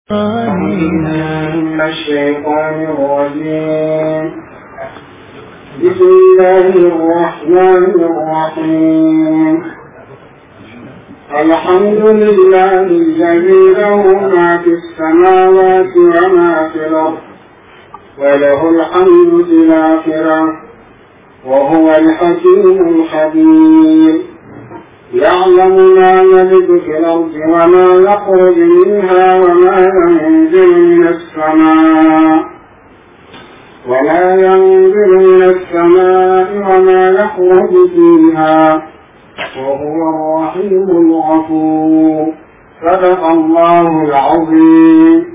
من الشيطان الرجيم بسم الله الرحمن الرحيم الحمد لله الذي له ما في السماوات وما في الأرض وله الحمد في الآخرة وهو الحكيم الخبير يعلم ما يلد في الأرض وما يخرج منها وما ينزل من السماء وما ينزل من السماء وما يخرج فيها وهو الرحيم الغفور صدق الله العظيم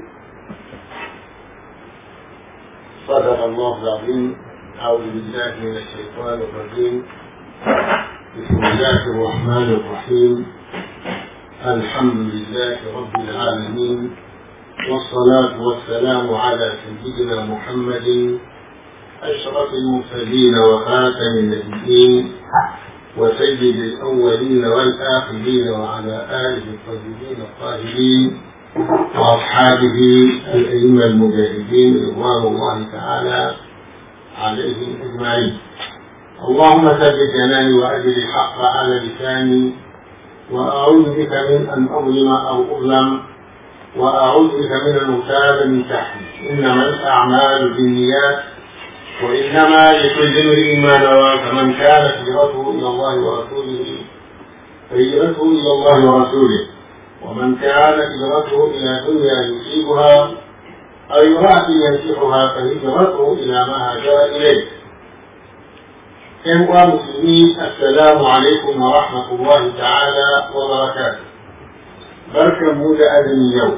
صدق الله العظيم أعوذ بالله من الشيطان الرجيم بسم الله الرحمن الرحيم الحمد لله رب العالمين والصلاة والسلام على سيدنا محمد أشرف المرسلين وخاتم النبيين وسيد الأولين والآخرين وعلى آله الطيبين الطاهرين وأصحابه الأئمة المجاهدين رضوان الله تعالى عليهم أجمعين اللهم ثبت جناني وأجل الحق على لساني وأعوذ بك من أن أظلم أو أظلم وأعوذ بك من أن أغتال من تحتي إنما الأعمال بالنيات وإنما لكل امرئ ما نوى فمن كانت هجرته إلى الله ورسوله فهجرته إلى الله ورسوله ومن كانت هجرته إلى دنيا يصيبها أو امرأة ينكحها فهجرته إلى ما هاجر إليه ‘yan uwa musulmi assalamu alaikum wa rahmatullahi ta'ala wa barakatuh barkan mu da azumi yau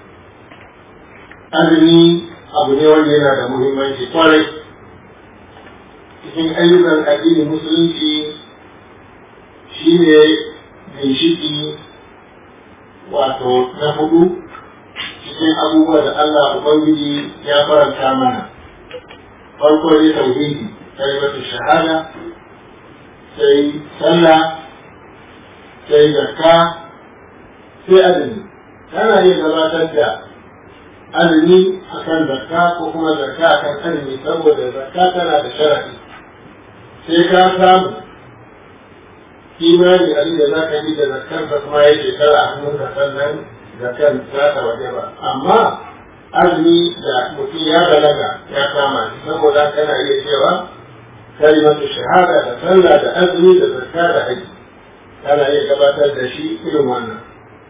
azumi abu ne wanda yana da muhimmanci kwarai cikin ayyukan addinin musulunci shi ne ginshiki wato na hudu cikin abubuwa da Allah Ubangiji ya faranta mana farko ne tauhidi kalimatu shahada sai sallah sai zakka sai azumi kana iya gabatar da azumi akan zakka ko kuma zakka akan azumi saboda zakka tana da sharadi sai ka samu imani abin da za ka yi da zakkar da kuma ya shekara a hannunka sannan zakkar za ta waje ba amma azumi da mutum ya balaga ya kama shi saboda kana iya cewa كلمة الشهادة da sallah da azumi da zakka da haji kana iya gabatar da shi irin wannan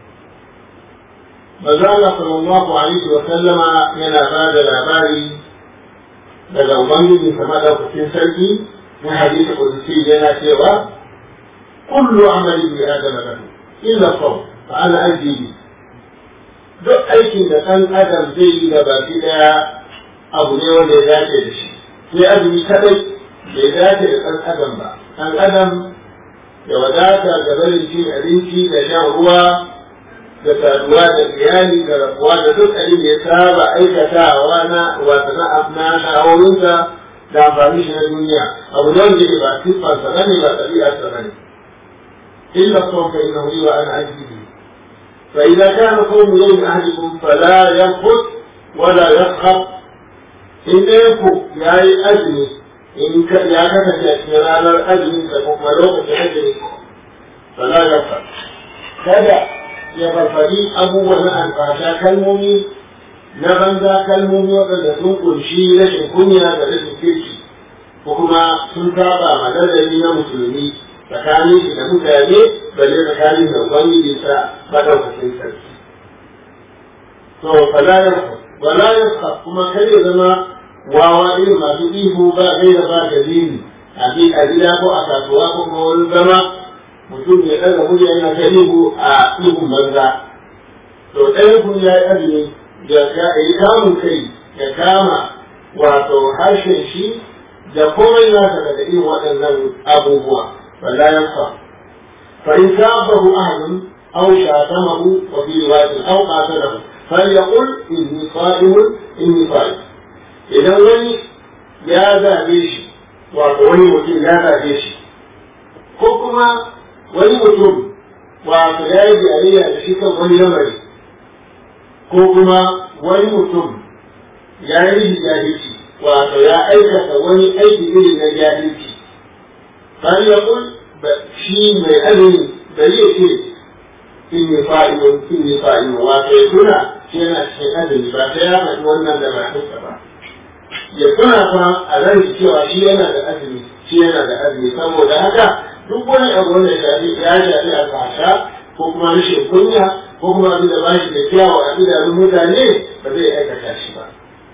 Maza Allah sallallahu alaihi wa sallama yana ba da labari daga Ubangiji sama da kucin sarki na hadisi kudusi yana cewa kullu amali bi adama lahu illa saw fa ana ajibi duk aikin da ɗan adam zai yi da baki daya abu ne wanda ya dace da shi sai azumi kadai bai dace da ɗan adam ba ɗan adam da wadata da barin cin abinci da shan ruwa da saduwa da iyali da rabuwa da duk abin da ya saba aikatawa na wata na na sha'awoyinsa da amfani shi na duniya abu ne wanda ba siffarsa bane ba ɗabi'arsa bane illa son fa inna wa ana ajibi fa idza kana qawmu yawmi ahadikum fala yanqut wala yaskhab in ku yayi azumi in ya kasance a cikin ranar azumi da kuma lokacin azumi fala ya fa kada ya farfari abubuwan na alfasha kalmomi na banza kalmomi waɗanda sun kunshi rashin kunya da rashin kirki ko kuma sun saba madadari na musulmi tsakanin shi da mutane balle tsakanin da ubangijinsa madaukakin sarki to fala ya wala ya kuma kar ya zama wawa irin masu ihu ba gaira ba dalili a gida ko a kasuwa ko kuma wani zama mutum ya ɗaga murya yana ta ihu a ihun banza to ɗaya kun ya yi azumi ya yi kamun kai ya kama wato harshen shi da komai nasa daga irin waɗannan abubuwa balla ya fa fa in sabahu ahadun aw shatamahu wa fi riwayatin aw qatalahu falyaqul inni sa'imun inni sa'im idan wani ya zaɓe shi wato wani mutum ya zaɓe shi ko kuma wani mutum wato ya yi jayayya da shi kan wani lamari ko kuma wani mutum ya yi jahilci wato ya aikata wani aiki irin na jahilci bal ya kul shi mai azumi bari ya ce inni fa'ilun inni fa'ilun wato ya tuna shi yana cikin azumi ba sai ya faɗi wannan da bakinsa ba ya tuna fa a ran cewa shi yana da azumi shi yana da azumi saboda haka duk wani abu wanda ya shafi ya shafi alfasha ko kuma rashin kunya ko kuma abin da ba shi da kyawu a idanun mutane ba zai aikata shi ba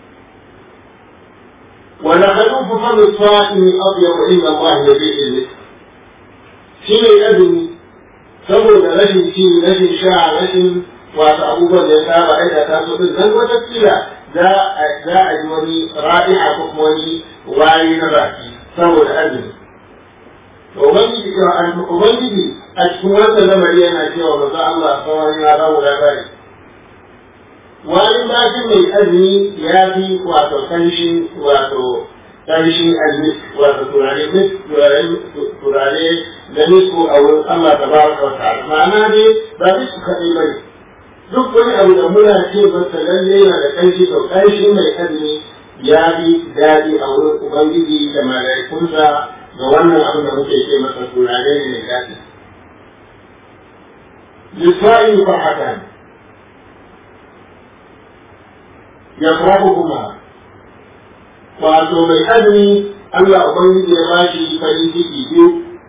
ولخلوف فم الصائم أطيب عند الله يبيع المثل shi mai azumi saboda rashin ci rashin sha rashin wasu abubuwan da ya saba aikata su din dan wata kila za a yi wani ra'iha ko kuma wani wari na baki saboda azumi ubangiji ubangiji a cikin wannan lamari yana cewa maza Allah sauran ya ba mu labari wani bakin mai azumi ya fi wato kanshin wato kanshin almis wato turare mis turare da nisku a wurin Allah ta baraka wa ta'ala ma'ana dai ba nisku kaɗai ba ne duk wani abu da muna ce masa lalle yana da kanshi to kanshin mai azumi ya fi daɗi a wurin ubangiji da mala'ikunsa ga wannan abin da muke ce masa turare ne mai daɗi. Lissa'i farhatan ya kuma wato mai azumi Allah Ubangiji ya ba shi farin ciki biyu.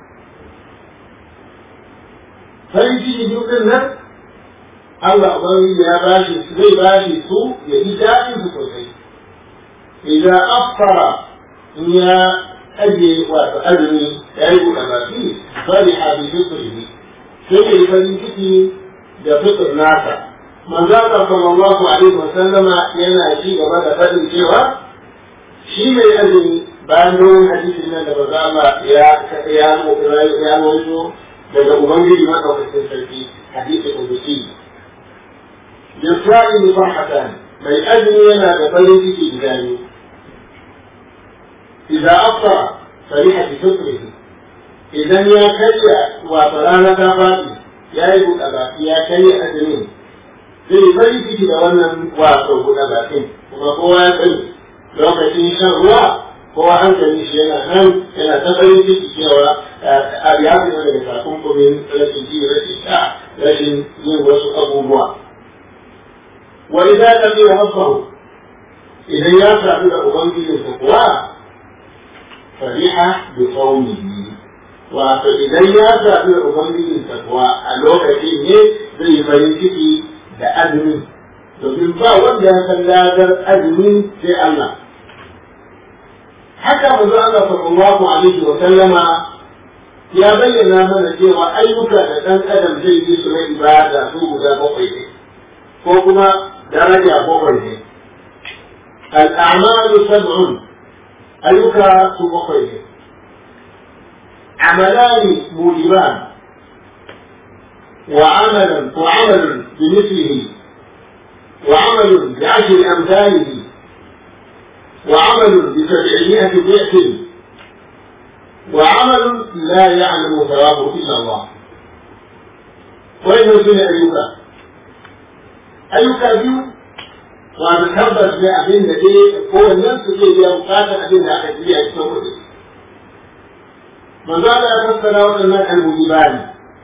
Farin ciki biyu ɗin nan Allah Ubangiji ya ba shi zai ba shi su ya yi daɗin su sosai. Idan afara in ya ajiye wato azumi ya yi buɗe baki bari a bi fitrihi sai ya yi farin ciki da fitr nasa. Manzo Allah sallallahu alaihi wa sallama yana ci gaba da faɗin cewa shi mai azumi bayan domin hadisin nan da manzo Allah ya ya ya rawaito daga ubangiji madaukakin sarki hadisi kudusi yasra'i farhatan mai azumi yana da farin ciki guda biyu إذا أفطر فرح بفطره إذا يا كريا وطرانا دافاتي يا يبو أبا يا كريا أدمين zai farin ciki da wannan wato buɗe bakin kuma kowa ya sani lokacin shan ruwa kowa hankali shi yana nan yana ta farin ciki cewa a ya fi daga takunkumin rashin ji rashin sha rashin yin wasu abubuwa wa idan ka biya rabbahu idan ya sadu da ubangijinsa kuwa fariha bi qaumihi wato idan ya zaɓi ubangijin kuwa a lokacin ne zai yi farin ciki da azumi domin ba wanda ya san ladar azumi sai Allah haka manzo Allah sallallahu alaihi wa sallama ya bayyana mana cewa ayyuka da ɗan adam zai yi su na ibada su guda bakwai ne ko kuma daraja bakwai ne al'amalu sab'un ayyuka su bakwai ne عملان موجبان وعملا وعمل بمثله وعمل بعشر أمثاله وعمل بسبعمائة ضعف وعمل لا يعلم ثوابه إلا الله وين سنة أيوكا أيوكا بيو وتثبت بأبين لديه هو النفس اللي يبقى أبين لأخذ بيها التوبة manzo Allah ya fassara waɗannan almujibani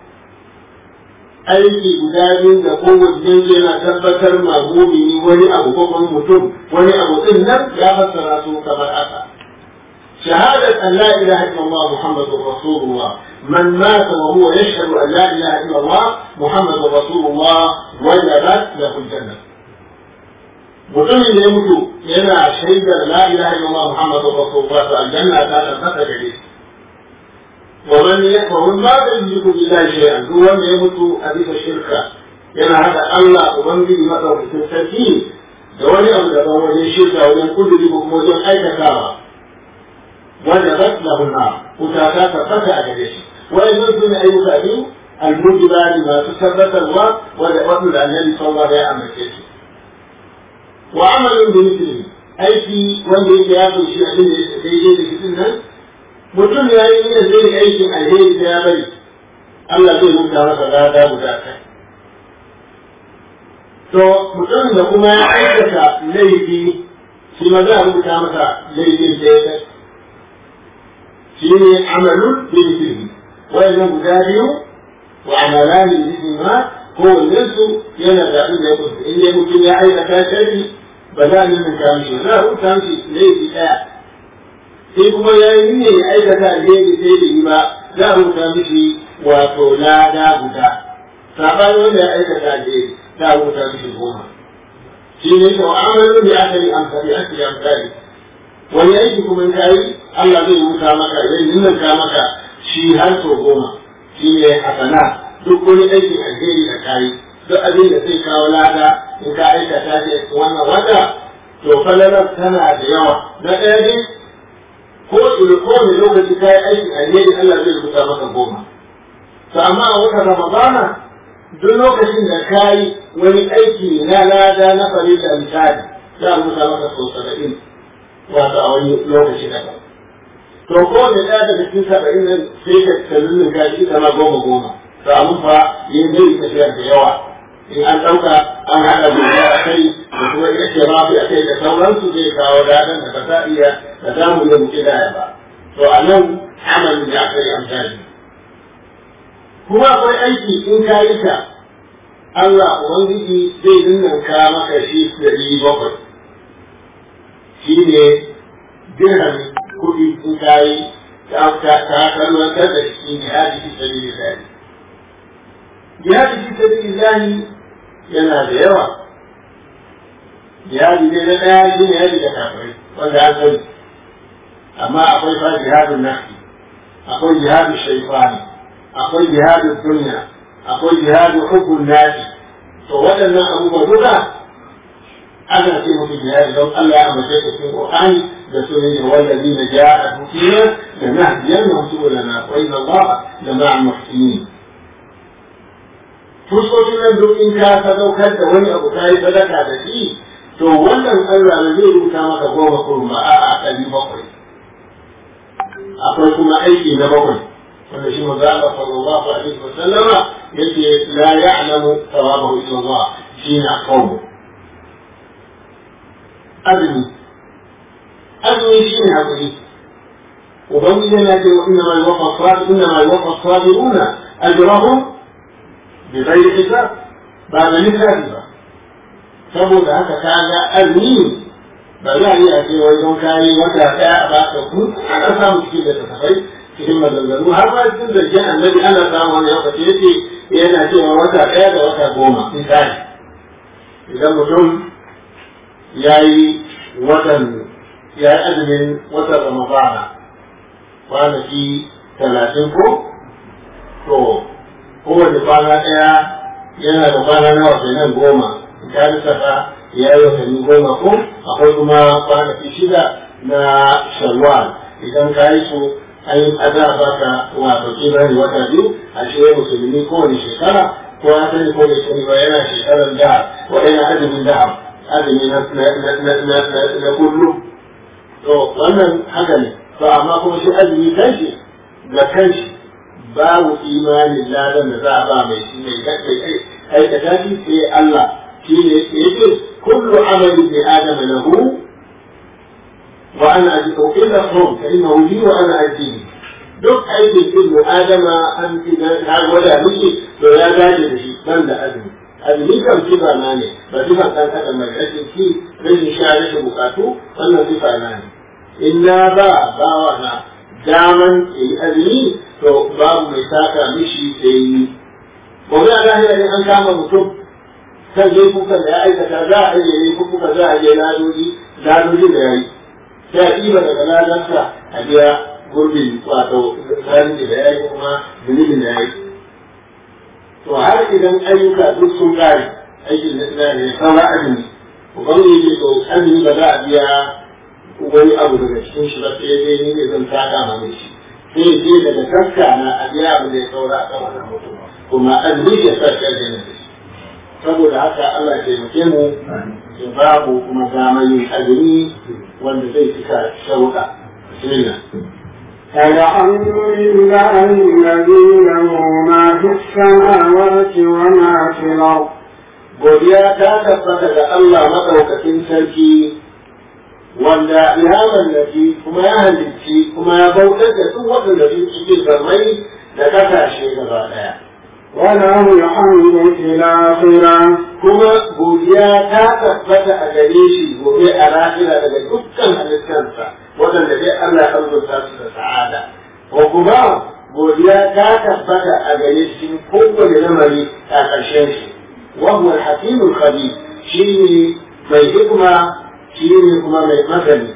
aiki guda biyu da kowanne yana tabbatar ma mumini wani abu ko kuma mutum wani abu din nan ya fassara su kamar haka شهادة أن لا إله إلا الله محمد رسول الله من مات وهو يشهد أن لا إله إلا الله محمد رسول الله وجبت له الجنة mutumin da ya mutu yana shaidar la ilaha illallah muhammadu rasulullah to aljanna ta tabbata gare shi ومن ومن مات يشرك بالله شيئا هو wanda ya mutu a bisa shirka yana hada Allah ubangiji madaukakin sarki da wani abu daban wajen shirka wajen kuduri ko kuma wajen aikatawa wanda zat lahu na wuta ta tabbata a gare shi wayannan sune ayyuka biyu almujibani masu tabbatarwa wanda wanda annabi sallallahu alaihi wasallam ya amince shi wa amalin bi mithlihi aiki wanda yake ya kunshi abin da yake daidai da shi nan mutum ya yi niyyar zai yi aikin alheri sai ya bari Allah zai rubuta masa lada guda kai to mutumin da kuma ya aikata laifi shi ma za a rubuta masa laifin da ya shi ne amalun bilfili wayannan guda biyu wa amalani bihi ma kowannen su yana da abin da ya kusa in dai mutum ya aikata shari ba za a nuna ta mishi za a rubuta mishi laifi ɗaya sai kuma ya yi ne ya aikata alheri sai da yi ba za a rubuta mishi wato lada guda saɓanin wanda ya aikata alheri za a rubuta mishi goma shi ne to amalin da aka yi amfani aka yi amfani wani aiki kuma in kayi Allah zai rubuta maka zai ninninka maka shi har sau goma shi ne hasana duk wani aikin alheri da kayi duk abin da zai kawo lada in ka aikata ce wannan wata to falalar tana da yawa na ɗaya dai ko kowane lokaci kayi aikin alheri Allah zai rubuta maka goma to amma a wata ramadana duk lokacin da ka yi wani aiki na lada na farilla misali za a rubuta maka sau saba'in wato a wani lokaci daban to kowane ɗaya daga cikin saba'in nan sai ka kalli ka shi kama goma goma to abin fa yin zai tafiya da yawa in an ɗauka an haɗa gobe a kai da kuma ita ce mafi a kai da sauransu zai kawo dadan da ba za a iya da za mu iya muke daya ba to a nan amalin da aka yi amfani kuma akwai aiki in ka yi ta Allah Ubangiji zai ninninka maka shi ɗari bakwai shi ne dirham kuɗi in ka yi ta kalmantar da shi ne hadi fi sabili lahi jihadi fi sabili lahi yana da yawa jihadi ne na ɗaya shi ne yadi da kafirai wanda an sani amma akwai fa jihadun nafsi akwai jihadun shaifani akwai jihadin dunya akwai jihadin hukun nasi to waɗannan abubuwa duka ana ce musu jihadi don Allah ya amince da cikin Qur'ani da sunan ya wallazi na ja'a dukina da nahdiyan wa subulana wa inna Allah la ma'al muhsinin fuskokin nan duk in ka sadaukar da wani abu ka yi sadaka da shi to wannan Allah ne zai rubuta maka goma kurma a'a ɗari bakwai akwai kuma aiki na bakwai wanda shi maza Allah sallallahu alaihi wa sallama yake la ya'lamu thawabahu illa Allah shi na kawo azumi azumi shi ne hakuri ubangiji yana ce wa inna ma yuwaffa as-sabir inna ma yuwaffa as-sabiruna ajrahum bi ghairi hisab ba da lissafi ba saboda haka kaga azumi ba za a iya ce wai don kayi wata ɗaya a baka ku ana samu cikin da tafai cikin maganganu har ma cikin zargin annabi ana samu wani lokaci yake yana cewa wata ɗaya da wata goma misali idan mutum ya yi watan ya yi azumin watan ramadana kwanaki talatin ko to kowane kwana ɗaya yana da kwana nawa kenan goma in ka lissafa ya yi watanni goma ko akwai kuma kwanaki shida na shawwal idan ka yi su an yi ada baka wato kimanin wata biyu a shi musulmi kowane shekara ko ya sani ko bai sani ba yana shekarar da ko yana azumin da azumi na kullu to wannan haka ne to amma kuma shi azumi kanshi ga kanshi babu imanin ladan da za a ba mai shi mai aikata shi sai Allah shi ne yake kullu amali bi adama lahu wa ana ajidu illa hum fa innahu li wa ana ajidu duk aikin ibnu adama an idan ya gwada miki to ya dace da shi ban da azumi azumi kan sifa na ne ba sifa kan adam mai rashin ci rashin sha rashin bukatu wannan sifa na ne in na ba bawa na daman yi azumi to babu mai saka mishi sai yi gobe a lahira ne an kama mutum kan laifukan da ya aikata za a ajiye laifuka za a je ladoji ladoji da ya yi sai a ɗiba daga ladansa a biya gurbin wato zalunci da ya yi kuma zunubin da ya yi to har idan ayyuka duk sun kare aikin da ina ne saura azumi ubangiji to azumi ba za a biya wani abu daga cikin shi ba sai dai ni ne zan saka ma mai shi sai je daga taska na a biya abu da ya saura a kan wannan mutum kuma azumi ya sa shi aljanna da shi saboda haka Allah ya taimake mu ya babu kuma damar yin azumi wanda zai cika shauka bismillah الحمد لله الذي له ما في السماوات وما في الأرض godiya ta tabbata ga Allah maɗaukakin sarki wanda ya mallaki kuma ya halicci kuma ya bautar da duk waɗanda su cikin zarmai da ƙasashe gaba ɗaya. وله الحمد في الآخرة Kuma godiya ta tabbata a gare shi gobe a lahira daga dukkan halittarsa waɗanda dai Allah ya arzuta su da sa'ada. Ko kuma godiya ta tabbata a gare shi kowane lamari a ƙarshen shi. وهو الحكيم الخبير شيء mai hikima shi ne kuma mai masani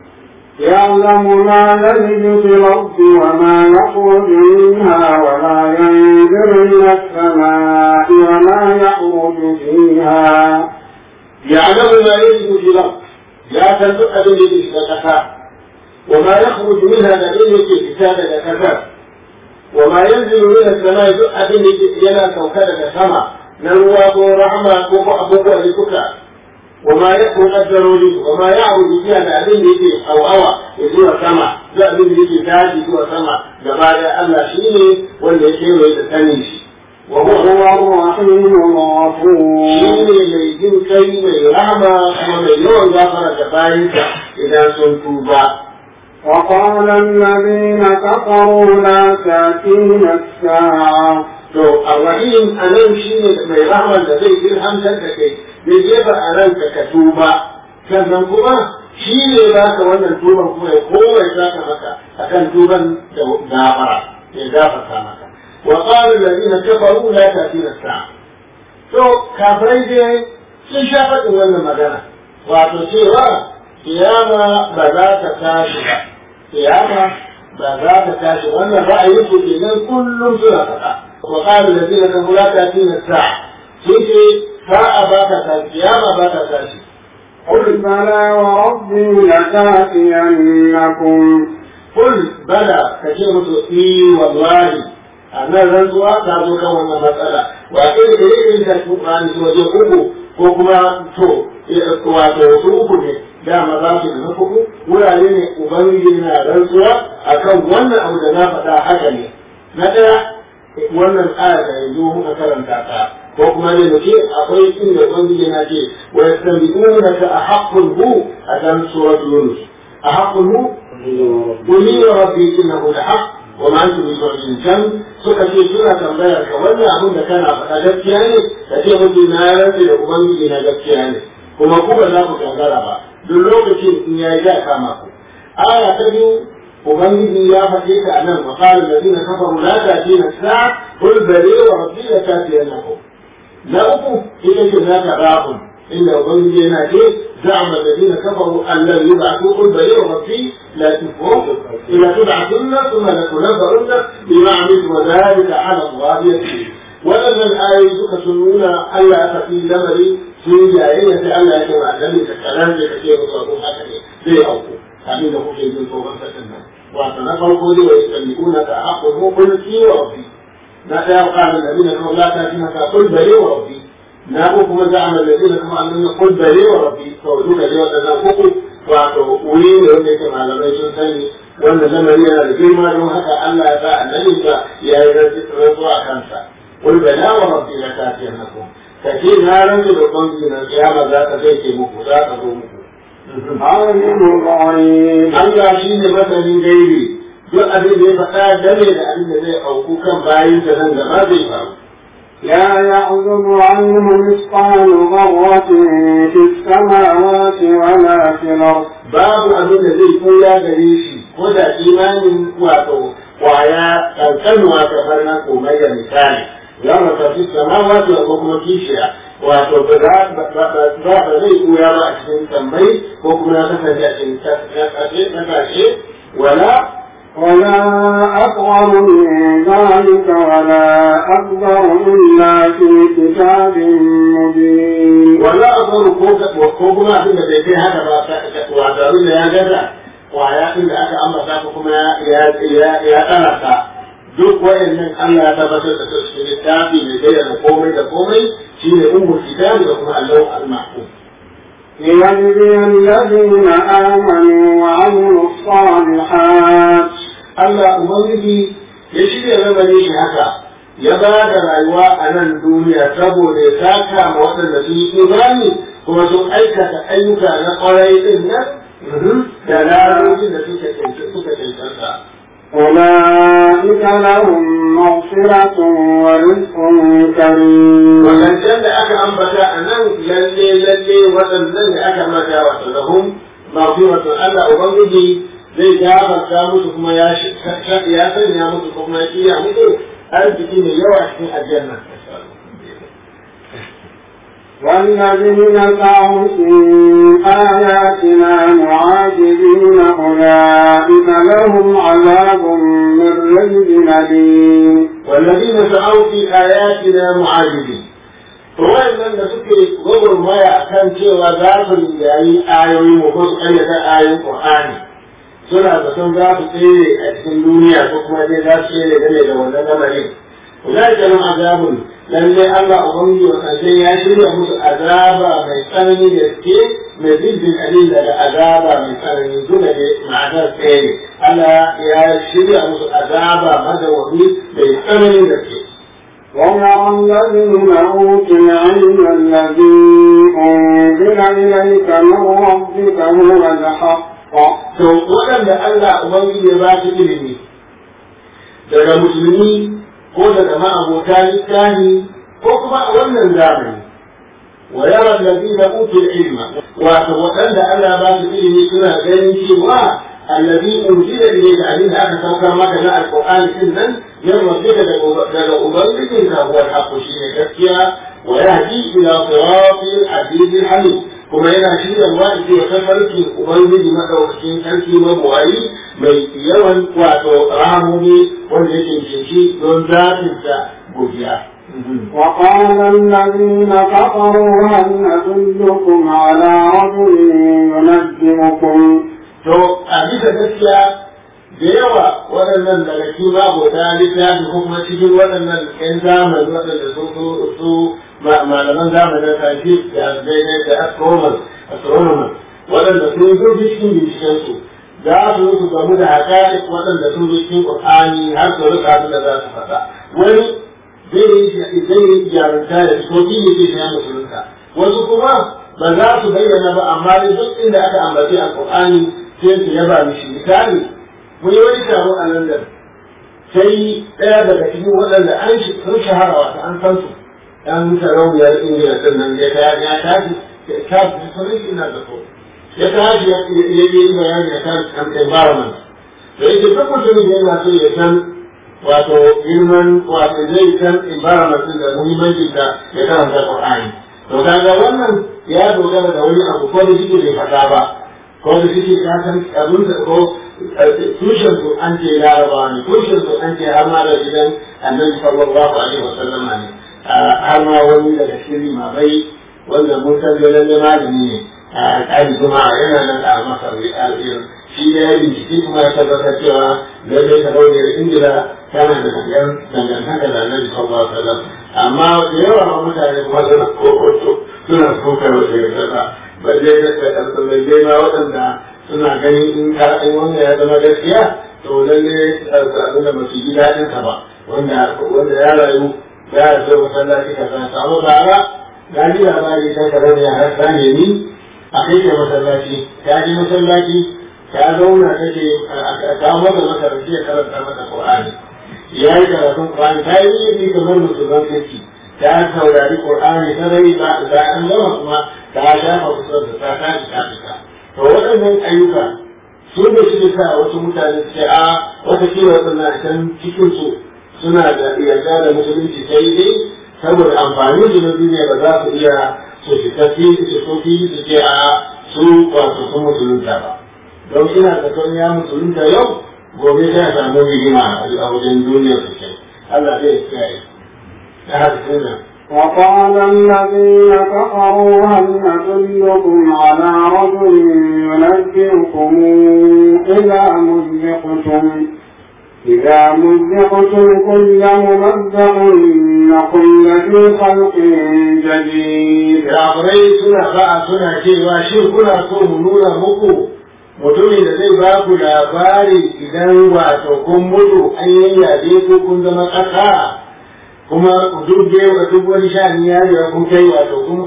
يعلم ما يلج في الأرض وما يخرج منها وما ينزل من السماء وما يعرج فيها يعلم ما يلج في الأرض يا تنطق بالذي كفى وما يخرج منها لئن في كتاب كفى وما ينزل من السماء دؤ بالذي ينا كوكب سما نروى رحمة كوكو أبوك لكوكا وما يكون الضروري وما يعرض فيها لأبين يجي أو أوى يزور سما لأبين يجي تاجي يزور سما جماعة الله شيني واللي يشير ويتسنيش وهو وهو الرحيم الغفور shine mai jin kai mai rahama kuma mai yawan gafara da bayansa idan sun tuba. وقال الذين كفروا لا تأتينا الساعة To, Ar-Rahim a nan shi ne mai rahama da zai ilhamtar da kai, zai jefa a ranka ka tuba, sannan kuma shi ne za ka wannan tuban kuma ya komai za ka maka a kan tuban da gafara, ya gafarta maka. Wa ƙarin da zina kafaru la ta fi sa'a. To, kafirai dai sun sha faɗin wannan magana, wato cewa kiyama ba za ta tashi ba, kiyama ba za ta tashi wannan ra'ayin su kenan kullum suna faɗa. Wa ƙalu da zina kan la ta tina sa'a. Sun ce sa'a ba ta tashi, kiyama ba ta tashi. قل بلى وربي لتأتينكم Kul bala ka ce musu i wallahi a nan rantsuwa ta zo kan wannan matsala wa irin da irin da Qur'ani su waje uku ko kuma to wato su uku ne dama za su na uku wurare ne ubangiji na rantsuwa akan wannan abu da na faɗa haka ne na ɗaya wannan aya da yanzu muka karanta ta ko kuma ne mu ce akwai inda ubangiji na ce wa yastanbi'unaka a haqqul hu a kan suratul yunus a haqqul hu Kuli wa rabbi innahu lahaq wa ma antum bimu'minin kan suka ce suna tambayar ka wannan abin da kana faɗa gaskiya ne ka ce mutu na rantsi da ubangiji na gaskiya ne kuma ku ba za ku gangara ba duk lokacin in yayi da kama ku aya ta biyu ubangiji ya faɗe ta anan wa qala alladhina kafaru la ta'tina sa'a qul bali wa rabbi la ta'tiyannakum na uku ita ce na tarahum inda ubangiji yana ce زعم الذين كفروا أن لن يبعثوا قل بل ربي لا تكفروا إذا تبعثن ثم لتنبؤن بما عملت وذلك على الله يسير ولما الآية تكسنون ألا تفي لمري في جاهية ألا يكون النبي كلام كثير صاروا هكذا زي أوكو أمين أخو شيء من فوق فتنا وأتنفر قولي ويستملكونك أحق قل في وربي متى قال الذين كفروا لا تأتينك قل بل وربي na ko kuma za a mallabe da kuma annan kul bare wa rabbi to duka dai wadannan uku wato wuri ne wanda yake malamai sun sani wannan lamari yana da girma don haka Allah ya sa annabi ka ya yi rantsuwa a kansa kul bala wa rabbi la ta'tiyannakum kace na rantsu da ubangiji na kiyama za ta zai ke muku za ta zo muku عالم الغيب Allah shi ne masanin gaibi duk abin da ya faɗa dame da abin da zai auku kan bayin da nan gaba zai faru لا يعزب عنه مثقال ذرة في السماوات ولا في الأرض babu abin da zai koya gare shi ko da imanin wato kwaya kankanuwa kamar na komai da misali za mu tafi samawa da ko kuma kishiya wato ba za ba zai koya ba a cikin tambayi ko kuma na kasance a cikin kasashe wala ولا أصغر من ذلك ولا أكبر إلا في كتاب مبين wala akwai ko ko kuma abin da bai kai haka ba wato abin da ya gaza kwaya din da aka ambata ko kuma ya ya ya tsara ta duk wayannan Allah ya tabbatar da su cikin littafi mai bayyana komai da komai shine ummul kitabi da kuma Allah al-mahfuz ليجزي الذين آمنوا وعملوا الصالحات Allah ubangiji ya shirya lamarin shi haka ya ba da rayuwa a nan duniya saboda ya saka ma waɗanda sun yi imani kuma sun aikata ayyuka na ƙwarai ɗin nan da lalocin da suka cancanta. أولئك لهم مغفرة ورزق كريم Wadancan da aka ambata a nan lalle lalle waɗannan da aka ambata wato lahum maghfiratun Allah Ubangiji zai gafarta musu kuma ya ya sanya musu kuma ya kiya musu arziki mai yawa cikin aljanna. والذين سعوا في آياتنا معاجزين أولئك لهم عذاب من رجز أليم والذين سعوا في آياتنا معاجزين وإن da suke gwagwarmaya a kan cewa za su yayi ayoyi mu ko su ƙayyata ayoyin Qur'ani suna da sun za su tsere a cikin duniya ko kuma dai za su tsere game da wannan lamarin. Ulai da nan azabun lalle Allah ubangiji wa kansai ya shirya musu azaba mai tsanani da ke mai zibbin alil daga azaba mai tsanani duka da ma'anar tsere. Allah ya shirya musu azaba madawwami mai tsanani da ke. ويرى الذين أوتوا العلم الذي أنزل إليك من ربك هو الحق To waɗanda Allah Ubangiji ya ba su ilimi daga musulmi ko daga ma'abota littafi ko kuma a wannan zamani wa yara allazina utul ilma wato waɗanda Allah ba su ilimi suna ganin cewa allazi unzila ilayka abin da aka saukar maka na alqur'ani din nan yan rabbika daga ubangijin ka huwa alhaqqu shine gaskiya wa yahdi ila siratil azizil hamid kuma yana shirya wa ita ya tafarki ubangiji madaukakin sarki mabuwayi mai yawan wato ramomi wanda yake cinci don zafinsa godiya. وقال الذين كفروا هل ندلكم على رجل ينبئكم To, a bisa gaskiya da yawa waɗannan daga cikin mabota littafi ko kuma cikin waɗannan 'yan zamani waɗanda su su su malaman zamanin scientific da daidai da astronomers astronomers waɗanda sun zo cikin bincikensu za su su gamu da haƙaƙi waɗanda sun zo cikin ƙur'ani har su rika abin da za su faɗa wani zai yi jarumta da fitoki ne zai shiga musulunta wasu kuma ba za su bayyana ba amma dai duk inda aka ambaci a ƙur'ani sai su yaba mishi misali mun yi wani taro a London sai ɗaya daga cikin waɗanda an sun shahara wata an san su ɗan sarauniyar ingila ɗin nan ya ya tashi ya tashi sunan shi ina da so ya tashi ya yi bayani a kan environment da yake duk mutumin da yana so ya san wato girman wato zai san environment ɗin da muhimmancin da ya karanta Qur'ani to kaga wannan ya dogara da wani abu ko da shi bai faɗa ba ko da shi ka san abin da ko tushen su an ce laraba ne tushen su an ce har ma da gidan annabi sallallahu alaihi wasallam ne har ma wani daga cikin limamai wanda mun san da lalle malami ne a tsari kuma yana nan a masar al'ir shi da ya bincike kuma ya tabbatar cewa lalle ta rauniyar ingila tana da yan dangantaka da annabi sallallahu alaihi wasallam amma da yawa mutane kuma suna kokoto suna kokar wasu yarda balle da balle ma waɗanda suna ganin in ka in wanda ya zama gaskiya to lalle abin da ba su ji daɗin sa ba wanda wanda ya rayu ya rasu masallaci ka san samu bara ga ji labari ta ka zama ya rasa ne ni a kai ka masallaci ta ji masallaci ta zauna take ta mata makaranci ya karanta mata Qur'ani ya yi karatun Qur'ani ta yi yi kamar musulman kirki ta saurari Qur'ani ta rai ba da an gama kuma ta shafa kusan da ta tashi ta fita to waɗannan ayyuka su da shi sa wasu mutane su ce a wata kila waɗannan can cikin su suna da yarda da musulunci sai dai saboda amfani da na duniya ba za su iya su fita fili su so fili su ce a su wato sun musulunta ba don ina da son ya musulunta yau gobe zai samu rigima a wajen duniyar su ce Allah zai kiyaye ta haka sunan وقال الذين كفروا هل ندلكم على رجل ينبئكم إذا مزقتم إذا مزقتم كل ممزق إنكم لفي خلق جديد kafirai suna ba'a suna cewa shi kuna so mu nuna muku mutumin da zai ba ku labari idan wato kun mutu an yayyabe ku kun zama ƙasa kuma duk da yau duk wani sha'ani ya riga kun kai wato kun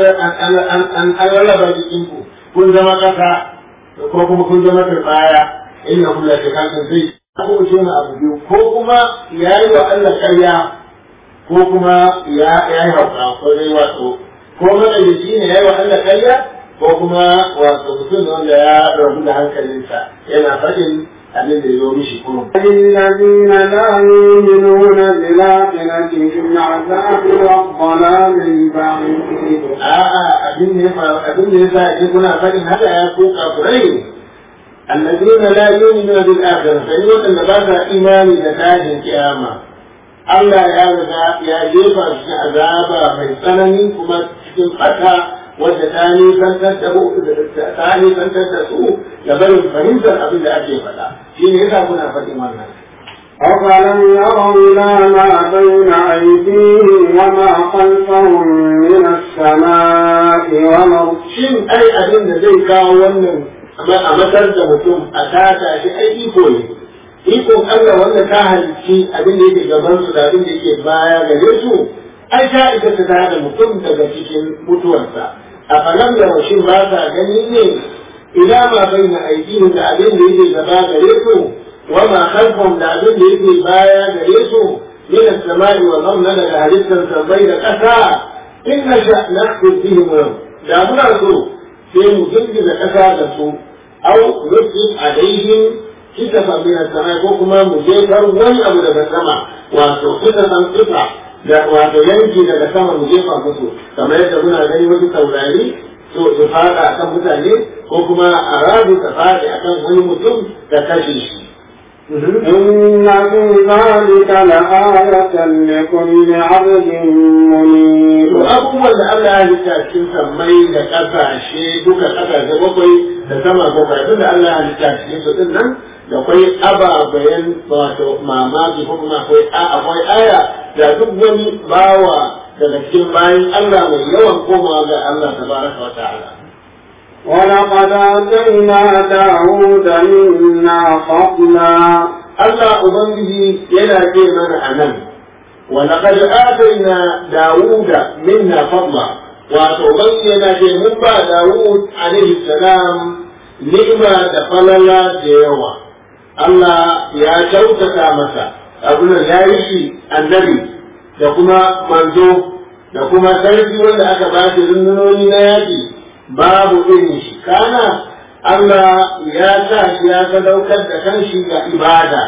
an rarraba jikin ku kun zama kasa ko kuma kun zama turbaya inna kullu shay'in zai ko ce na abu biyu ko kuma yayi wa Allah ƙarya ko kuma ya yi hauka ko dai wato ko madalici ne yayi wa Allah ƙarya ko kuma wato mutum wanda ya rabu da hankalinsa yana faɗin abin da ya zo mishi kurum. الذين لا يؤمنون بالآخرة في العذاب والضلال البعيد A'a abin da ya faru abin da ya sa ake kuna faɗin haka ya ko kafirai الذين لا يؤمنون بالآخرة فإن أن بعد إيمان لتاج القيامة Allah ya riga ya jefa shi azaba mai tsanani kuma cikin fata wadda ta nisantar da ta nisantar da su da barin fahimtar abin da ake faɗa shi ne yasa kuna faɗin wannan أفلم يروا إلى ما بين أيديهم وما خلفهم من السماء والأرض shin ai abin da zai kawo wannan a matar da mutum a tata shi ai iko ne ikon Allah wanda ta halicci abin da yake gaban su da abin da yake baya gare su ai ta ita ta tada mutum daga cikin mutuwarsa a falam da mashin ba sa gani ne ila ma baina aidihim da abin da yake gaba gare su wa ma khalfahum da abin da yake baya gare su min as-sama'i wa dhamna daga halittar sabai da ƙasa in nasha nakhsif bihim da muna so sai mu girgiza ƙasa da su au nusif alaihim kitafa min as-sama ko kuma mu jefar wani abu daga sama wato kita san kita da wato yanki daga sama mu jefa musu kamar yadda muna gani wasu taurari so su fada akan mutane ko kuma a rabu ta fadi akan wani mutum da kashe shi إن في ذلك لآية لكل عبد منيب To abubuwan da Allah ya halitta cikin sammai da ƙasashe duka ƙasashe bakwai da sama bakwai duk da Allah ya halitta cikin su din nan da akwai ababayan wato mamaki ko kuma akwai akwai aya da duk wani bawa daga cikin bayan Allah mai yawan komawa ga Allah tabaraka wa ta'ala. ولقد آتينا داود منا فضلا Allah Ubangiji yana ce mana a nan, ولقد آتينا داوود منا فضلا wato Ubangiji yana ce mun ba Dawud alaihi salam ni'ima da falala da yawa. Allah ya kyautata masa abin ya yi shi annabi da kuma manzo da kuma sarki wanda aka ba shi rundunoni na yaƙi babu irin shi kana Allah ya sa shi ya sadaukar da kanshi ga ibada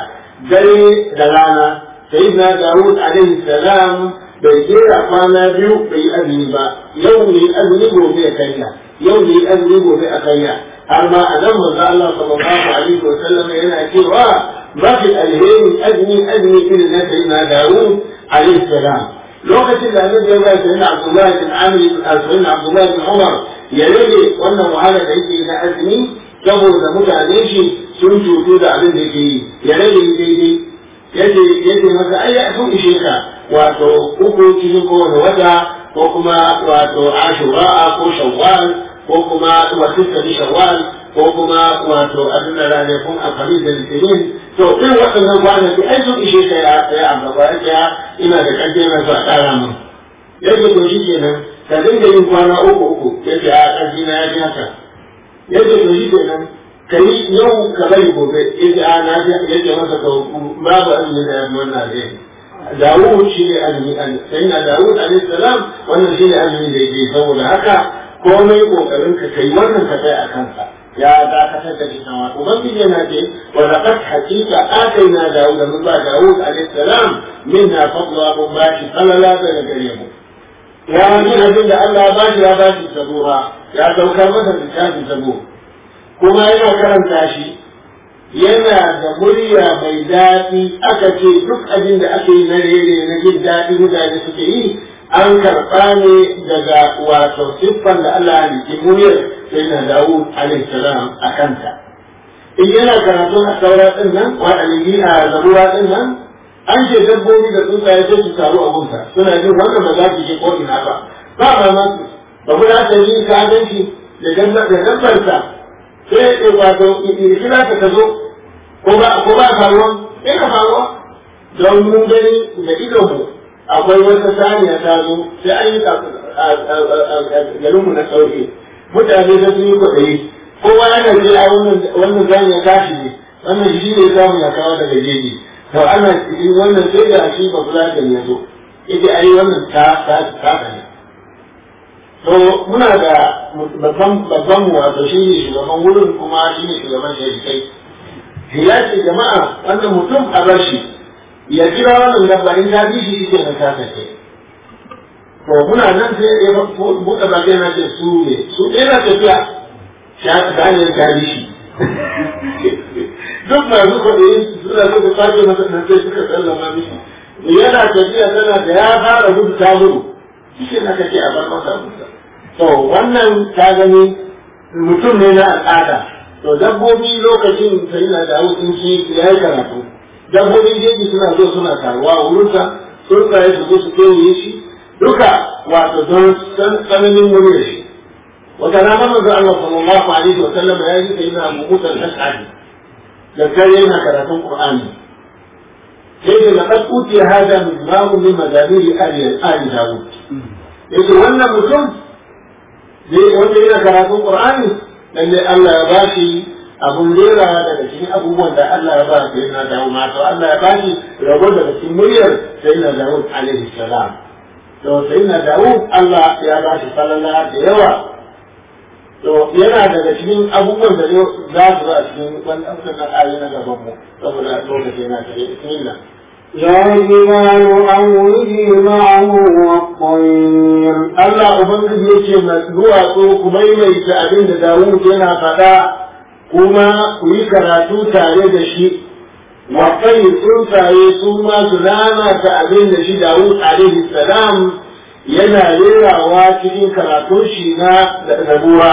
dare da rana sai na Dawud alaihi salam bai jera kwana biyu bai yi azumi ba yau ne azumi gobe ya kanya yau ne azumi gobe a kanya har ma a nan manzo Allah sallallahu alaihi wa sallam yana cewa mafi alheri azumi azumi irin na sayyidina Dawud alaihi salam lokacin da annabi ya ba sayyidina Abdullah bin Amr bin sayyidina Abdullah bin Umar ya rage wannan wahala da yake na azumi saboda mutane shi sun cutu da abin da yake yi ya rage daidai yace yace masa ai ya sun ishe ka wato uku cikin kowane wata ko kuma wato ashura ko shawwal ko kuma wato kadi shawwal ko kuma wato abin da ranakun alhamis da litinin to irin waɗannan kwanaki ai sun ishe ka ya ya amma ba ya ina da ƙarfi na so a ƙara min yadda to shi kenan ka dinga yin kwana uku uku yace a ƙarfi na ya fi haka yadda to shi kenan ka yi yau ka bari gobe yace a na fi yace masa ka babu azumi da yafi wannan zai Dawud shi ne azumi sai na Dawud alaihi salam wannan shi ne azumi da yake saboda haka komai kokarin ka kai wannan ka kai a kansa ya dakatar da shi sama ubangiji yana ce wa laqad haqiqa ataina Dawud min ba Dawud alaihi salam minna fadla mun ba shi salala daga gare mu ya yi abin da Allah ya bashi ya bashi zabura ya saukar masa littafin zabur kuma yana karanta shi yana da murya mai daɗi aka ce duk abin da ake yi na rere na jin daɗi mutane suke yi an karɓa ne daga wato siffan da Allah ya ke muryar sai na Dawud alaihi salam a kanta in yana karatun a saura ɗin nan wa a zabura ɗin nan an ce dabbobi da tsuntsaye sai su taru a gunsa suna jin wannan ba za su je ko ina ba ba mamaki ba ku da ta yi ka gan shi da dabbarsa sai ya wato kira ka zo ko ba ko ba faruwa ina faruwa don mun gani da idonmu akwai wata saniya ta zo sai an yi garinmu na sauke mutane da sun yi kwaɗayi kowa yana ce a wannan saniya tashi ne wannan shi ne samu ya kawo daga jeji to ana cikin wannan sai da shi ba kula da ya zo ita ai wannan ta ta ta ne to muna da babban babban mu wato shi ne shugaban wurin kuma shi ne shugaban sharikai ya ce jama'a wannan mutum a bar shi ya kira wannan dabba in ta bi shi ke na kasa ce to muna nan sai ya buɗe baki na ce su ne su ɗaya na tafiya ta hanyar ta bi shi duk masu kwaɗayi suna so su kwace masa nan sai suka sallama mishi yana tafiya tana da ya fara gudu ta gudu shi na kake a bar masa musa to wannan ta gani mutum ne na al'ada to dabbobi lokacin sai na da in shi ya yi karatu dabbobin jeji suna so suna taruwa a wurinsa sun tsaye su zo su kewaye shi duka wato don tsananin muryar shi wata rana manzo Allah sallallahu alaihi wa sallam ya yi sai na Abu Musa al-Ash'ari da kai yana karatun Qur'ani sai da laqad utiya hada min babu min madamiri ali ali Dawud yace wannan mutum dai wanda yana karatun Qur'ani lalle Allah ya bashi abun rera daga cikin abubuwan da Allah ya ba sai na Dawud ma to Allah ya bashi rabo daga cikin muryar sai na Dawud alaihi salam to sai na Dawud Allah ya bashi sallallahu da yawa to yana daga cikin abubuwan da za su zo a cikin wannan wannan ayoyi na gaban mu saboda lokaci yana tare bismillah يا جبال أوبي معه والطير Allah Ubangiji yake mai duwatsu ku maimaita abin da Dawud yana faɗa kuma ku yi karatu tare da shi wakai tsuntsaye su ma su lalata abin da shi Dawud alaihi salam yana rerawa cikin karatun shi na zabuwa.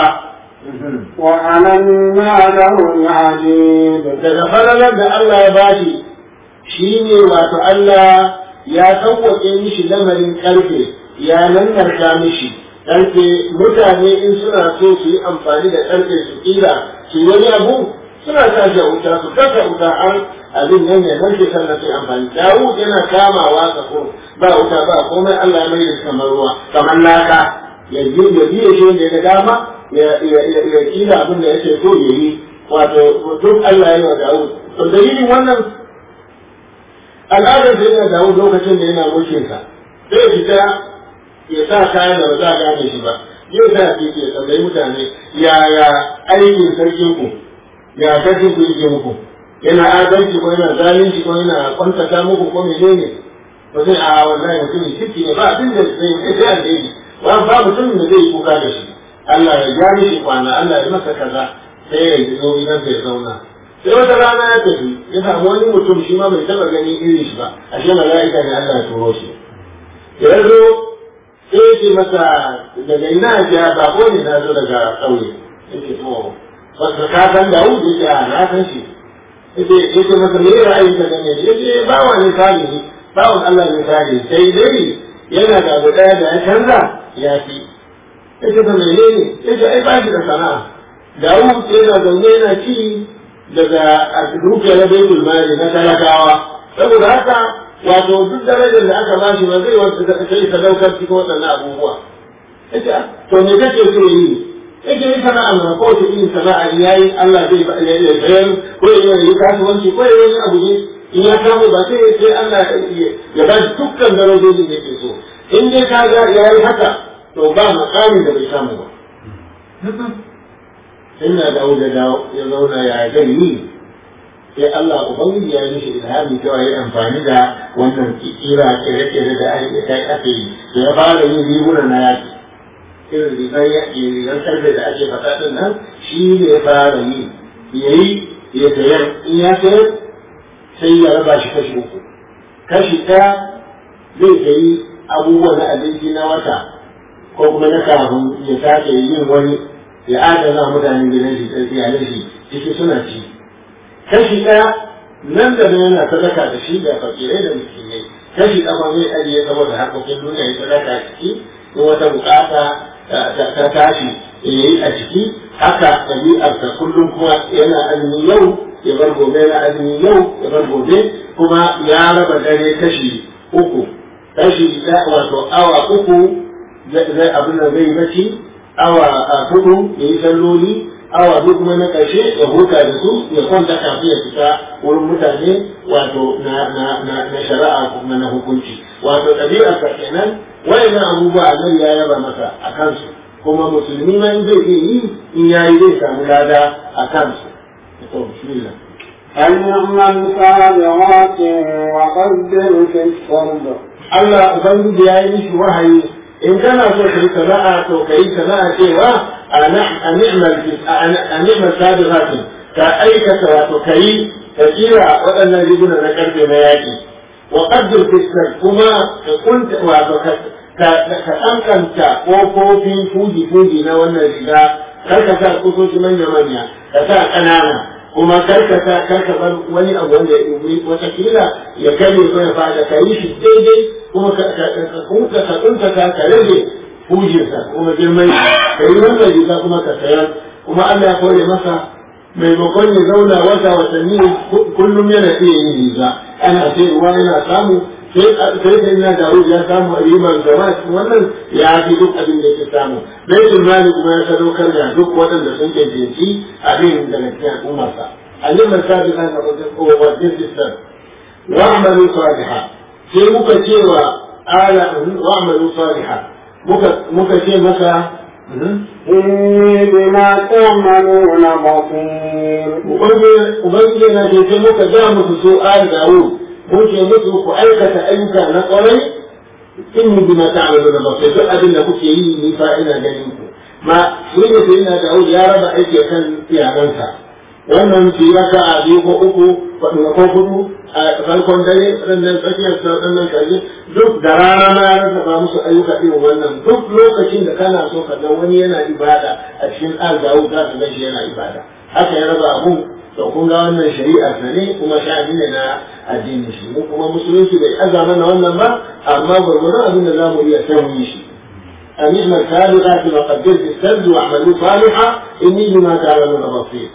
وألنا له العجيب Daga falalar da Allah ya bashi shi ne wato Allah ya sauwaƙe mishi lamarin ƙarfe ya nannarta mishi ƙarfe mutane in suna so su yi amfani da ƙarfe su ƙila su yi wani abu suna sa shi a wuta su kasa wuta an abin nan ya narke sannan su yi amfani Dawud yana kamawa ko ba wuta ba komai Allah ya mai da shi kamar ruwa kamar laka ya biye shi wanda ya ga dama ya kila abin da yake so ya yi wato duk Allah ya yi wa Dawud to dalilin wannan al'adar da yana Dawud lokacin da yana mulkin sa sai ya fita ya sa kayan da ba za a gane shi ba yau sa ke ya tambayi mutane yaya aikin sarkin ku ya sarkin ku yake muku yana adalci ko yana zalunci ko yana kwantata muku ko menene ba zai a wallahi mutumin kirki ne ba abin da zai yi sai alheri ba ba mutumin da zai yi kuka da shi Allah ya ja mishi kwana Allah ya masa kaza sai ya yi zo gidan ya zauna sai wata rana ya tafi ya samu wani mutum shi ma bai taba gani irin shi ba ashe mala'ika ne Allah ya turo shi ya zo sai ya ce masa daga ina ya ba ko ne na zo daga ƙauye yake to wasu ka san da wuce ya ce a na san shi yace yace masa me ra'ayin ka game shi yace bawa ne salihi bawan Allah ne salihi sai dai yana da abu daya da ya canza ya fi yace da menene yace ai ba shi da sana'a Dawud yana zaune yana ci daga dukiyar baitul mali na talakawa saboda haka wato duk darajar da aka bashi ba zai wata sai sadaukar cikin waɗannan abubuwa yace to me kake so yi yake yi sana'a mana ko ta irin sana'a ya yi Allah zai ya sayar ko ya yi kasuwanci ko ya yi wani abu ne in ya samu ba sai sai Allah ya ba shi dukkan darajojin da yake so in dai ka ga ya yi haka to ba makamin da bai samu ba sai na dawo da dawo ya zauna ya gani sai Allah ubangiji ya yi mishi ilhami cewa ya amfani da wannan kira kere-kere da ake yi da ya fara yin riguna na yaki irin rigar yaƙi rigar karfe da ake faɗa ɗin nan shi ne ya fara yi ya yi ya sayar in ya sayar sai ya raba shi kashi uku kashi ɗaya zai sayi abubuwa na abinci na wata ko kuma na kafin ya sake yin wani ya adana mutanen gidan shi da iyalan shi ciki suna ci kashi ɗaya nan da nan yana sadaka da shi da fakirai da miskinai kashi ɗaya zai ajiye saboda harkokin duniya ya sadaka a ciki in wata bukata ta tashi ya yi a ciki haka ɗabi'arsa kullum kuma yana azumi yau ya bar gobe yana azumi yau ya bar gobe kuma ya raba dare kashi uku tashi wato awa uku zai abin da zai bacci awa hudu ya yi salloli awa biyu kuma na ƙarshe ya huta da su ya kwanta kafin ya fita wurin mutane wato na na na na shari'a kuma na hukunci wato ɗabi'a ka kenan wayannan abubuwa annabi ya yaba masa a kansu kuma musulmi ma in zai iya yi in yayi zai samu lada a kansu to bismillah أن يعمل سابغات وقدر في الصرد Allah Ubangiji ya yi mishi wahayi in kana so ka yi sana'a to ka yi sana'a cewa a ni'mal sabiqatin ka aikata wato ka yi ka kira waɗannan riguna na karfe na yaƙi wa qaddir fiskar kuma ka kunta wato ka ka kankanta ƙofofin fuji-fuji na wannan riga kar ka sa kusoshi manya-manya ka sa ƙanana kuma karkata karka bar wani abu wanda ya watakila ya kare ko ya fada ka yi shi daidai kuma ka kunta ka kunta ka ka rage hujinsa kuma girman ka yi wannan riga kuma ka sayar kuma Allah ya kore masa maimakon ya zauna wata watanni kullum yana iya yin riga ana sai ruwa yana samu sai da ina da ya samu ribar gaba wannan ya fi duk abin da ke samu baitul mali kuma ya sadaukar da duk waɗanda sun cancanci abin daga cikin al'ummarsa alimar sabi an ga wajen sistan wa amalu saliha sai muka ce wa ala wa amalu saliha muka muka ce masa إني بما تعملون بصير ubangiji na ce sai muka ga musu su al dawud mun ce musu ku aikata ayyuka na kwarai inni bima ta'maluna basir duk abin da kuke yi ni fa ina ganin ku ma shi ne sai ina Dawud ya raba aiki kan iyalansa wannan shi raka a biyu ko uku ko hudu a farkon dare sannan tsakiyar sa sannan kaje duk da rana na rarraba musu ayyuka irin wannan duk lokacin da kana so ka ga wani yana ibada a cikin al Dawud za ka ga shi yana ibada haka ya raba abu to kun ga wannan shari'ar sa ne kuma sha'ani ne na addini shi mu kuma musulunci bai aza mana wannan ba amma gurgurun abin da zamu iya sai mu yi shi أن اعمل سابقات وقدرت السد واعملوا صالحا إني بما تعملون بصير.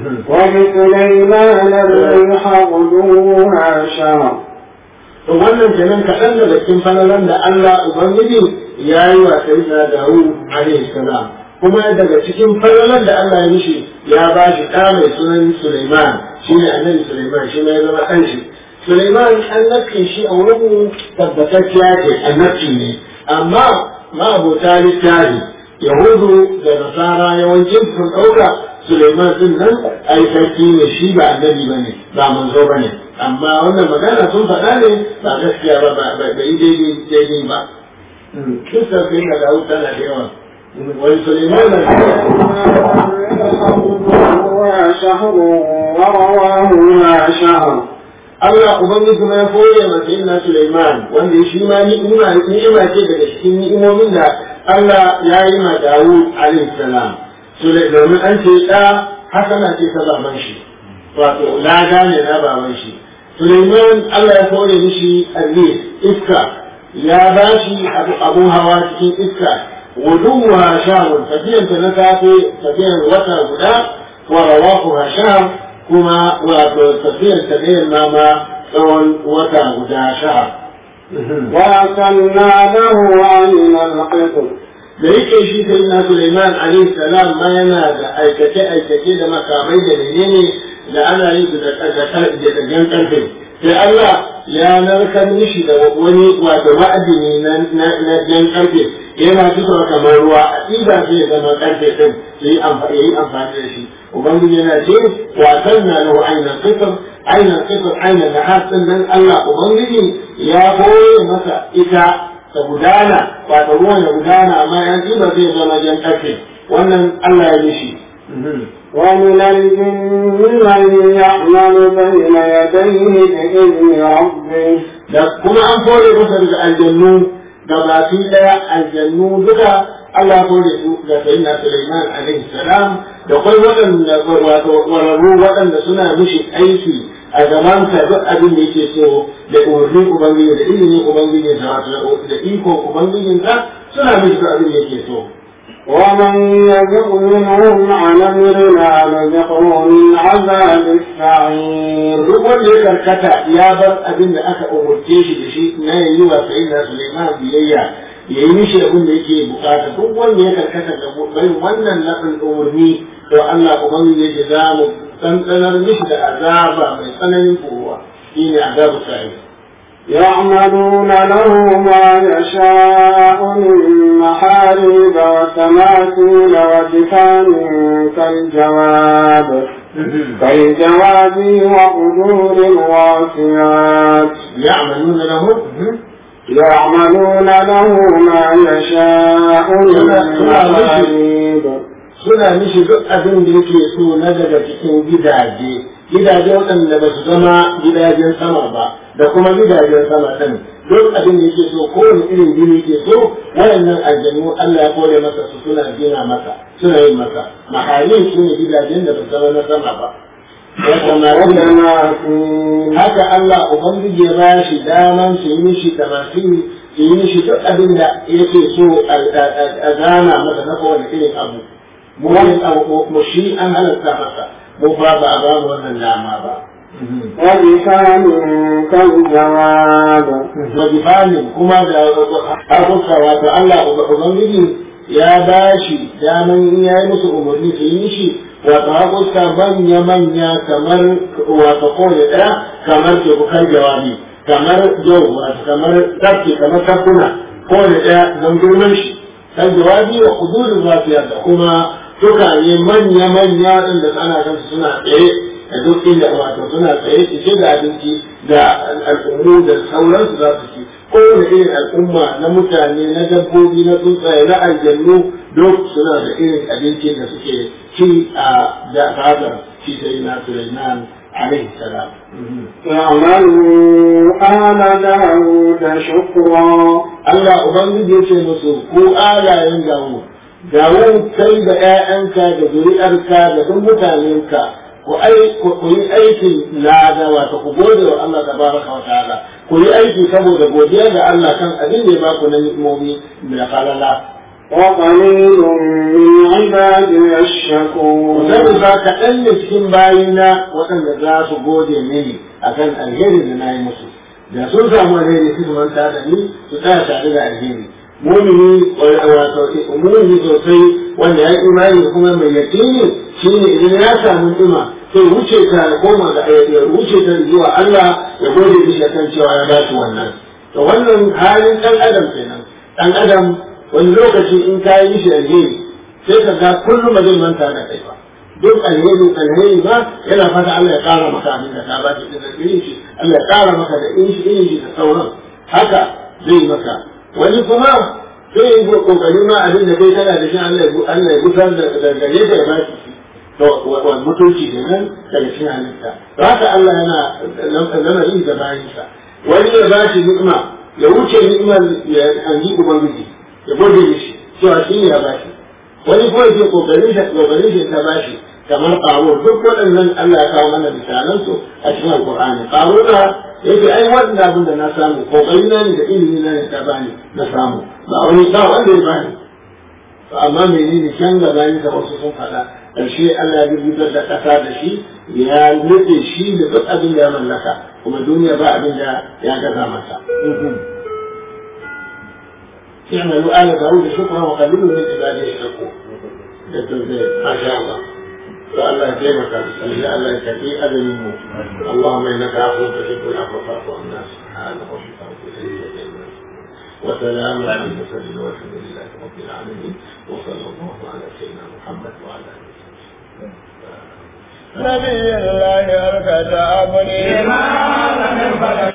ولسليمان الريح غدوها شهر to wannan kenan kaɗan daga cikin falalan da Allah Ubangiji ya yi wa Sayyidina Dawud alaihi salam kuma daga cikin falalan da Allah ya mishi ya ba shi ɗa mai sunan Sulaiman shi ne annabi Sulaiman shi ne ya zama ɗan shi Sulaiman annabcin shi a wurin tabbatacciya ce annabci ne amma ma'abota littafi Yahudu da Nasara yawancin sun ɗauka Sulaiman din nan ai sarki ne shi ba annabi ba ne ba manzo ba ne amma wannan magana sun faɗa ne ba gaskiya ba ba yi daidai ba. Kisa sai da Dawud tana da yawa. ولسليمان شهر ورواهما شهر Allah Ubangiji ma ya koya ma sayyidina Sulaiman wanda shi ma ni'ima ni'ima ce daga cikin ni'imomin da Allah ya yi ma Dawud alaihi salam. Domin an ce ɗa hasana ce ta baban shi wato lada ne na baban shi. Sulaiman Allah ya koya mishi arris iska ya ba shi abun hawa cikin iska wuduwa shahun tafiyan ta na safe tafiyan wata guda wa rawahuha shahar kuma wato tafiyan ta ne ma tsawon wata guda shahar. وأكلنا له عين القطر da yake shi sai na Suleiman alaihi salam ma yana da aikace aikace da makamai da menene da ana yin su da da jan karfe sai Allah ya narkar mishi da wani wato ma'adini na na jan karfe yana fitowa kamar ruwa a ɗiba sai ya zama karfe din sai yi amfani da shi ubangiji yana ce wasan na lahu ainihin qitr ainihin qitr ainihin nahas din nan Allah ubangiji ya koye masa ita ta gudana wato ruwan ya gudana amma yan ɗiba zai zama jan karfe wannan Allah ya yi shi ومن الجن من يعمل بين يديه بإذن ربه da kuma an fore masa daga aljannu da baki daya aljannu duka Allah ya fore su ga sayyidina Sulaiman alaihi salam da kai waɗanda wato wararru waɗanda suna mishi aiki a zaman ka duk abin da yake so da umarnin ubangiji da ilimin ubangiji da wato da ikon ubangijin ka suna mishi duk abin da yake so ومن يزغ منهم عن أمرنا نذقه من عذاب السعير duk wanda ya karkata ya bar abin da aka umurce shi da shi na yi wa sayyidina Sulaiman biyayya ya yi mishi abin da yake bukata duk wanda ya karkata ga bai wannan nafin umurni to Allah ubangiji yake za mu tsantsanar mishi da azaba mai tsananin kowa shine azabu sa'ir يعملون له ما يشاء من محاريب وتماثيل وجفان كالجواب كالجواب وقدور الراسيات يعملون له يعملون له ما يشاء من محاريب suna mishi duk abin da yake so na daga cikin gidaje gidaje waɗanda ba su zama gidajen sama ba da kuma gidajen sama ɗin duk abin da yake so kowane irin gini yake so waɗannan aljanu Allah ya kore masa su suna gina masa suna yin masa mahalin su ne gidajen da ba su zama na sama ba وتماثيل haka Allah ubangiji ya ba shi daman su yi mishi tamasiri su yi mishi duk abin da yake so a gana masa na kowane irin abu mu wani abu mu shi an halatta masa mu ba ba a ba mu wannan dama ba وجفان كالجواب wajifanin kuma da abuka wato Allah ubangiji ya ba shi daman in ya yi musu umarni su yi shi wato hakuska manya-manya kamar wato kowane ɗaya kamar tebukar jawabi kamar jau wato kamar tafki kamar tafkuna kowane ɗaya don girman shi kan jawabi wa kudurin lafiya da kuma tukane manya-manya ɗin da ana kan suna tsaye da duk inda wato suna tsaye cike da abinci da al'ummu da sauransu za su ci kowane irin al'umma na mutane na dabbobi na tsuntsaye na aljannu duk suna da irin abinci da suke ci a da fadar shi sai na Sulaiman alaihi salam اعملوا آل داود شكرا Allah ubangiji ya ce musu ku alayen gawo gawo kai da 'ya'yanka da zuri'arka da duk mutanenka ku ai ku yi aikin lada wato ku gode wa Allah tabaraka wa ta'ala ku yi aiki saboda godiya ga Allah kan abin da ya baku na ni'imomi da falala وقليل من عبادي الشكور zai ba kaɗan ne cikin bayina waɗanda za su gode mini akan alheri da na yi musu da sun samu alheri su su manta da ni su tsaya tare da alheri mumini wato mumini sosai wanda ya imani da kuma mai yaƙini shine idan ya samu ni'ima sai wuce ta ya koma ga ya wuce ta zuwa Allah ya gode mishi kan cewa ya ba shi wannan to wannan halin ɗan adam kenan ɗan adam wani lokaci in ka yi mishi alheri sai ka ga kullum ba zai manta da kai ba duk alheri alheri ba yana fata Allah ya kara maka abin da ka ba shi da irin shi Allah ya kara maka da irin shi irin shi da sauran haka zai maka wani kuma sai yi kokari ma abin da kai kana da shi Allah ya Allah ya gusar da gare ka ya ba shi to wa mutunci kenan daga cikin halitta to haka Allah yana lamarin da bayinsa wani ya ba shi ni'ima ya wuce ni'imar ya hangi ubangiji ya gode mishi cewa shi ne ya ba shi wani kuma ke kokarin shi kokarin shi ta ba shi kamar ƙaro duk waɗannan Allah ya kawo mana misalan su a cikin Alƙur'ani ƙaro da yake ai wannan abin da na samu kokari na ne da ilimi na ne ta bani na samu ba wani ba wanda ya bani to amma menene can gaba ne da wasu sun faɗa ƙarshe Allah ya rubutar da ƙasa da shi ya nufe shi da duk abin da ya mallaka kuma duniya ba abin da ya gaza masa اعملوا آل داود شكرا وقليل من عباده الشكور ما شاء الله فالله يكرمك يا الله يكفي أذن الموت اللهم إنك عفو تحب العفو فاعف عنا سبحان ربك رب العزة عما وسلام على المرسلين والحمد لله رب العالمين وصلى الله على سيدنا محمد وعلى آله نبي الله أركض أبني ما لم يفعل